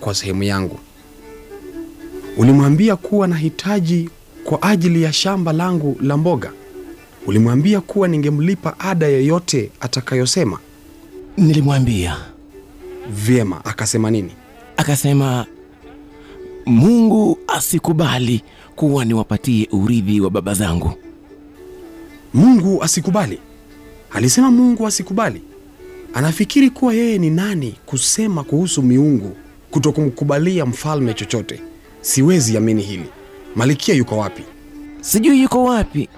kwa sehemu yangu. Ulimwambia kuwa nahitaji kwa ajili ya shamba langu la mboga. Ulimwambia kuwa ningemlipa ada yoyote atakayosema. Nilimwambia, Vyema, akasema nini? akasema, Mungu asikubali kuwa niwapatie urithi wa baba zangu. Mungu asikubali? Alisema Mungu asikubali? Anafikiri kuwa yeye ni nani kusema kuhusu miungu kutokumkubalia mfalme chochote? Siwezi amini hili. Malikia yuko wapi? Sijui yuko wapi.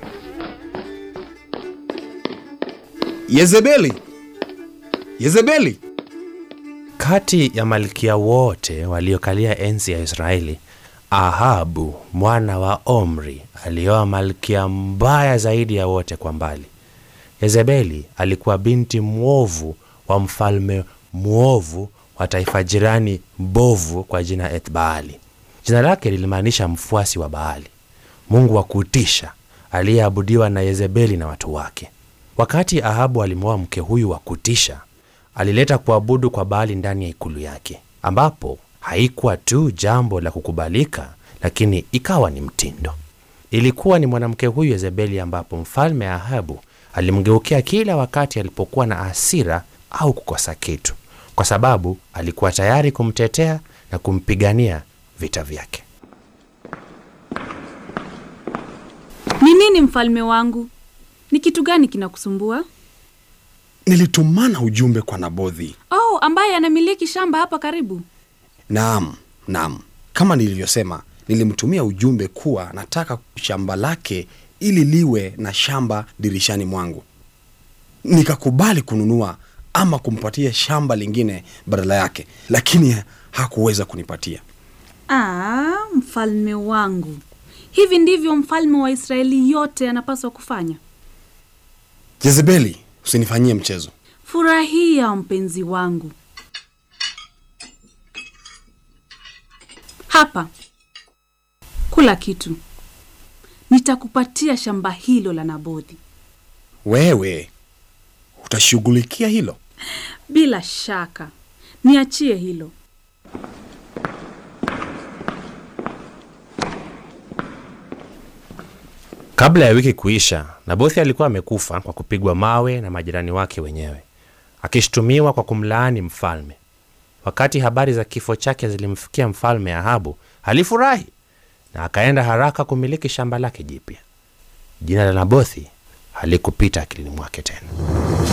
Yezebeli! Yezebeli! Kati ya malkia wote waliokalia enzi ya Israeli, Ahabu mwana wa Omri alioa malkia mbaya zaidi ya wote kwa mbali. Yezebeli alikuwa binti mwovu wa mfalme mwovu wa taifa jirani mbovu kwa jina Ethbaali. Jina lake lilimaanisha mfuasi wa Baali, mungu wa kutisha aliyeabudiwa na Yezebeli na watu wake. Wakati Ahabu alimwoa mke huyu wa kutisha, alileta kuabudu kwa Baali ndani ya ikulu yake, ambapo haikuwa tu jambo la kukubalika, lakini ikawa ni mtindo. Ilikuwa ni mwanamke huyu Yezebeli ambapo mfalme Ahabu alimgeukia kila wakati alipokuwa na hasira au kukosa kitu, kwa sababu alikuwa tayari kumtetea na kumpigania vita vyake. Ni nini mfalme wangu? Ni kitu gani kinakusumbua? Nilitumana ujumbe kwa Nabothi. Oh, ambaye anamiliki shamba hapa karibu. Naam, naam, kama nilivyosema, nilimtumia ujumbe kuwa nataka shamba lake ili liwe na shamba dirishani mwangu. Nikakubali kununua ama kumpatia shamba lingine badala yake, lakini hakuweza kunipatia. Ah, mfalme wangu, hivi ndivyo mfalme wa Israeli yote anapaswa kufanya? Jezebeli, usinifanyie mchezo. Furahia mpenzi wangu. Hapa kula kitu, nitakupatia shamba hilo la Nabothi. Wewe utashughulikia hilo? Bila shaka, niachie hilo. Kabla ya wiki kuisha, Nabothi alikuwa amekufa kwa kupigwa mawe na majirani wake wenyewe, akishutumiwa kwa kumlaani mfalme. Wakati habari za kifo chake zilimfikia mfalme Ahabu, alifurahi na akaenda haraka kumiliki shamba lake jipya. Jina la Nabothi halikupita akilini mwake tena.